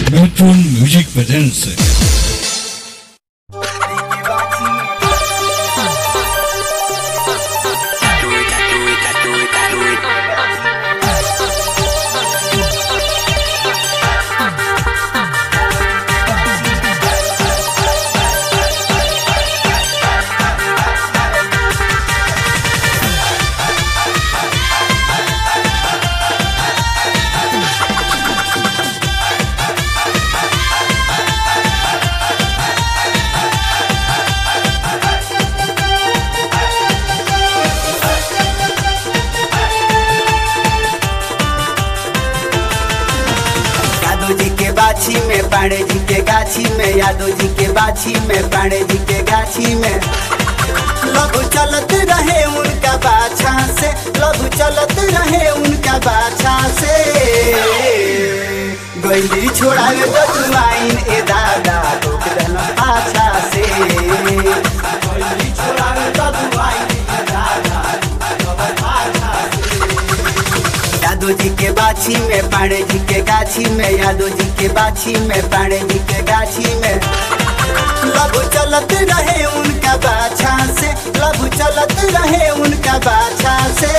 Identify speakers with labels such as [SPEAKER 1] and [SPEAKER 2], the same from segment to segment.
[SPEAKER 1] Metron Music presents
[SPEAKER 2] Yadav जी के बाछी में पांडे जी के गाछी में यादव जी के बाछी में पांडे जी के गाछी में लघु चलत रहे उनका बाछा से लघु चलत रहे उनका बाछा से गैली छोड़ावे तो जुआइन ए दादा रोक देना पाछा से गैली छोड़ावे तो जुआइन ए दादा रोक देना पाछा से यादव जी के बाछी में पाणे जी के गाछी में यादव जी के बाछी में पाणे जी के गाछी में लघु चलत रहे उनका बाछा से लघु चलत रहे उनका बाछा से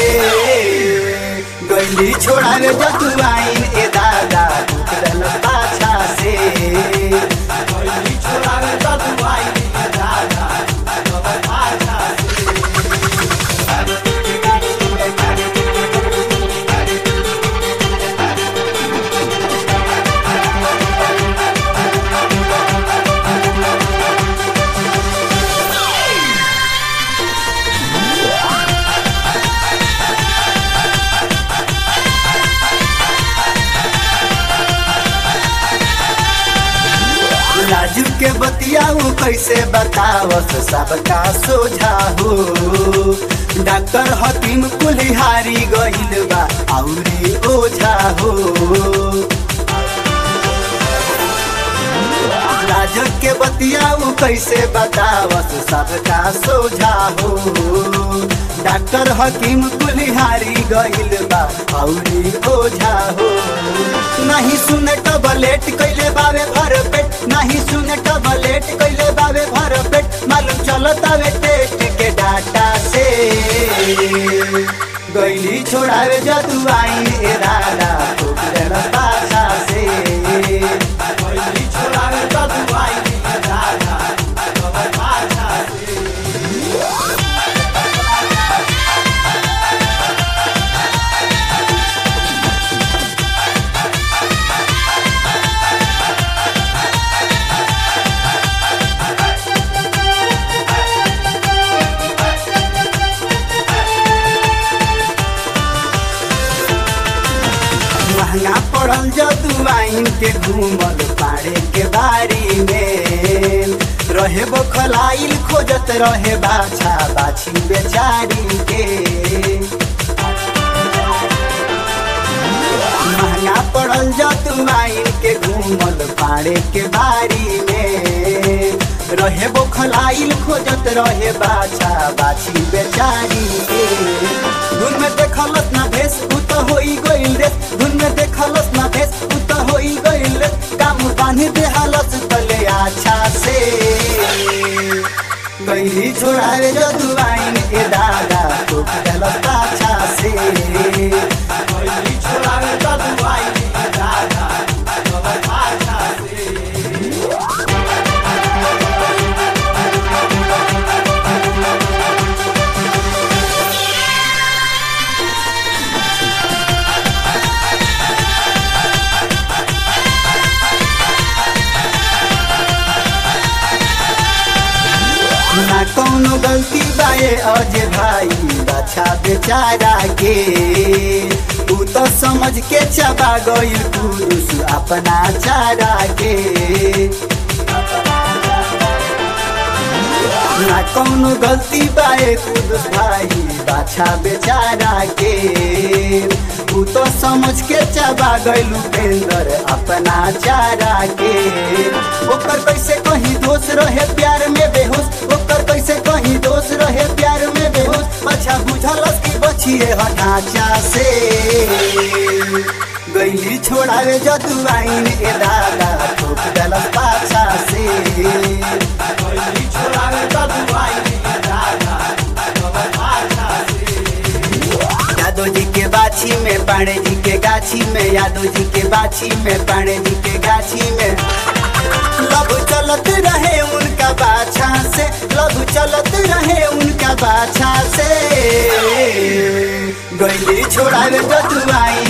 [SPEAKER 2] गैली छोड़ावे जतुआइन ए दादा टूटल पाछा से गैली छोड़ावे जतुआइन ए दादा टूटल पाछा से लाजू के बतियाऊ कैसे बतावस सबका सोझा हो डॉक्टर हकीम कुल्हारी गइल बा औरी ओझा हो लाजू के बतियाऊ कैसे बतावस सबका सोझा हो डॉक्टर हकीम कुल्हारी गइल बा औरी ओझा हो नहीं सुने टबलेट कैले बावे भर पेट नहीं सुने टबलेट कैले बावे भर पेट मालूम चलत आवे टेस्ट के डाटा से गैली छोड़ावे जदू आई ए दादा ठोक देना पाछा से गैली छोड़ावे जदू आई ए दादा ठोक पाछा से महंगा पड़ल जदुआइन के घूमल पाड़े के बारी में रहे बखलाइल खोजत रहे बाछा बाछी बेचारी के महंगा पड़ल जदुआइन के घूमल पाड़े के बारी में रहे बखलाइल खोजत रहे बाछा बाछी बेचारी के धुन में देखलस ना भेस उ त होई गइल रे धुन में देखलस ना भेस उ त होई गइल रे काम बांध देहलस तले आछा से गइली छोड़ावे जदुआइन ए दादा टोक देलस पाछा से गइली छोड़ावे जदुआइन ए दादा टोक पाछा से ना कौनो गलती बाए अजय भाई बाछा बेचारा के तू तो समझ के चबा गइल पुरुष अपना चारा के ना कौनो गलती बाए कुदस भाई बाछा बेचारा के तू तो समझ के चबा गइल उपेंद्र अपना चारा के ओकर कैसे कहीं दोष रहे प्यार में बेहोश ओकर कैसे कहीं दोष रहे प्यार में बेहोश अच्छा बुझलस की बचिए हटाचा से गैली छोड़ावे जदुआइन ए दादा ठोक देलस पाछा से गइली छोड़ावे जदुआइन ए दादा ठोक पाछा से यादव जी के बाछी में पाणे जी के गाछी में यादव जी के बाछी में पाणे जी के गाछी में लव चलत रहे उनका बाछा से लव चलत रहे उनका बाछा से गैली छोड़ावे जदुआई